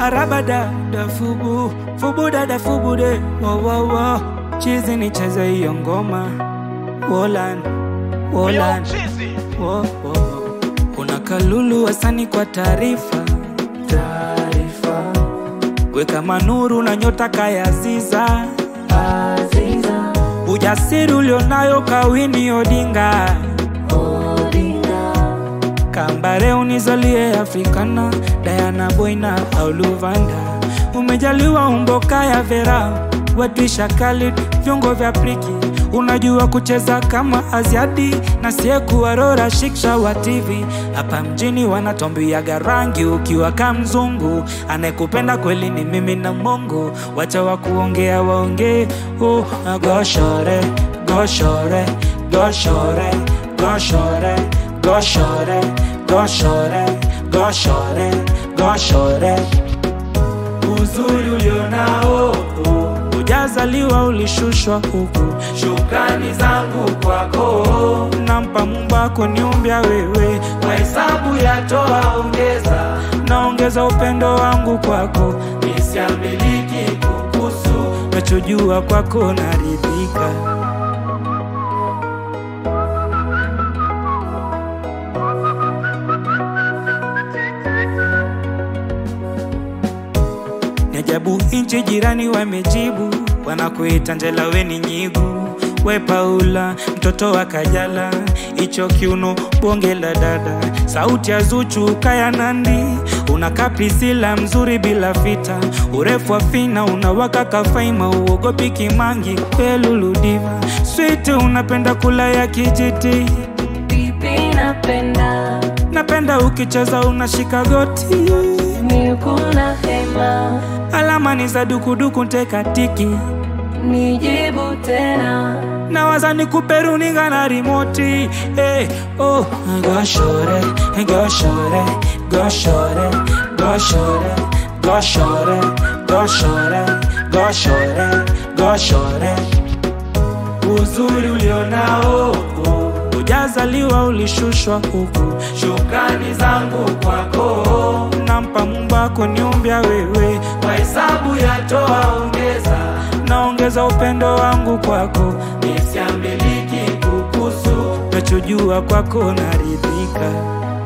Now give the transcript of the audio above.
maraba dada fubu fubu dada fubu de wo wo wo chizi nicheze hiyo ngoma Wolan Wolan wo, wo, wo. Kuna kalulu wasani kwa taarifa taarifa weka manuru na nyota kayaziza Aziza, ujasiri ulionayo kawini Odinga Odinga, Kambare unizalie Afrikana Diana Boina au Luvanda umejaliwa umboka ya Vera Wadrisha Khalid viungo vya priki unajua kucheza kama Aziadi na siekuwa Rora Shiksha wa TV hapa mjini wanatombiaga rangi ukiwa kamzungu anayekupenda kweli ni mimi na Mungu wacha wa kuongea waongee oh, goshore goshore goshore goshore goshore goshore goshore goshore uzuri ulionao ujazaliwa ulishushwa huku shukrani zangu kwako nampa mumbako niumbya wewe kwa hesabu yatoa ongeza naongeza upendo wangu kwako nisiamiliki kukusu nachojua kwako naridhika Ni ajabu nchi jirani wamejibu, wanakuita Njela weni nyigu, we Paula mtoto wa Kajala, icho kiuno bonge la dada, sauti ya Zuchu kaya Nandi, unakaa Priscilla mzuri bila fita, urefu wa fina unawaka kafaima, uogopi Kimangi pelulu diva, sweet unapenda kula ya kijiti, pipi napenda, napenda ukicheza unashika goti mikuna hema, alama ni za dukuduku ntekatiki nijibu tena, nawaza nikupe runinga na rimoti hey, oh. goshore goshore goshore goshore goshore goshore goshore goshore uzuri ulionao ujazaliwa ulishushwa huku shukrani zangu kwako nampa mumbako niumbya wewe kwa hesabu yatoa ongeza naongeza upendo wangu kwako nisiamiliki kukusu nachojua kwako naridhika